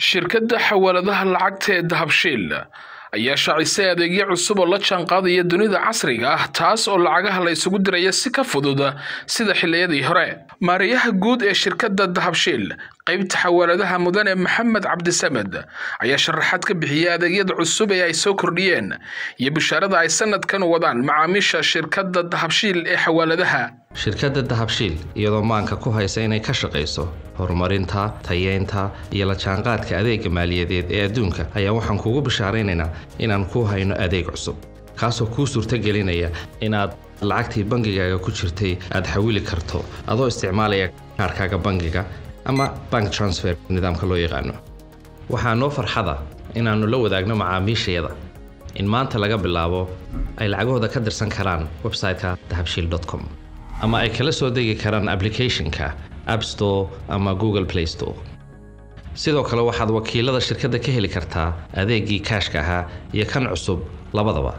shirkadda xawaaladaha lacagta ee dahabshiil ayaa shaacisay adeegyo cusub oo la jaanqaadaya dunida casriga ah taas oo lacagaha la isugu diraya si ka fudud sida xilliyadii hore maariyaha guud ee shirkadda dahabshiil qaybta xawaaladaha mudane maxamed cabdisamed ayaa sharaxaad ka bixiyay adeegyada cusub ee ay soo kordhiyeen iyo bishaarada ay sanadkan wadaan macaamiisha shirkadda dahabshiil ee xawaaladaha shirkadda dahabshiil iyadoo maanka ku haysa inay ka shaqayso horumarinta tayeynta iyo la jaanqaadka adeega maaliyadeed ee adduunka ayaa waxaan kugu bishaaraynaynaa inaan ku hayno adeeg cusub kaasoo kuu suurtagelinaya inaad lacagtii bangigaaga ku jirtay aad xawili karto adoo isticmaalaya kaarkaaga bangiga ama bank transfer nidaamka loo yaqaano waxaa noo farxada inaannu la wadaagno macaamiishayada in maanta laga bilaabo ay lacagahooda ka dirsan karaan website-ka dahabshiil com ama ay kala soo degi karaan applicationka app store ama google play store sidoo kale waxaad wakiilada shirkadda ka heli kartaa adeegii kaashka ahaa iyo kan cusub labadaba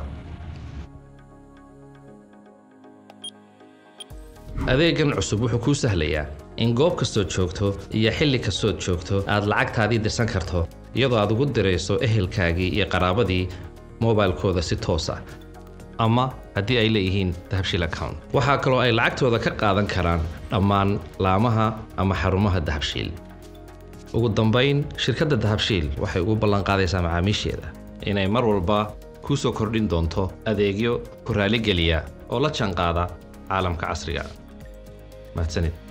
adeegan cusub wuxuu kuu sahlayaa in goob kastood joogto iyo xilli kastood joogto aad lacagtaadii dirsan karto iyadoo aad ugu dirayso ehelkaagii iyo qaraabadii mobilkooda si toosa ama haddii ay leeyihiin dahabshiil account waxaa kaloo ay lacagtooda ka qaadan karaan dhammaan laamaha ama xarumaha dahabshiil ugu dambayn shirkadda dahabshiil waxay ugu ballanqaadaysaa macaamiisheeda inay mar walba kuu soo kordhin doonto adeegyo ku raaligeliya oo la jaanqaada caalamka casriga mahadsanid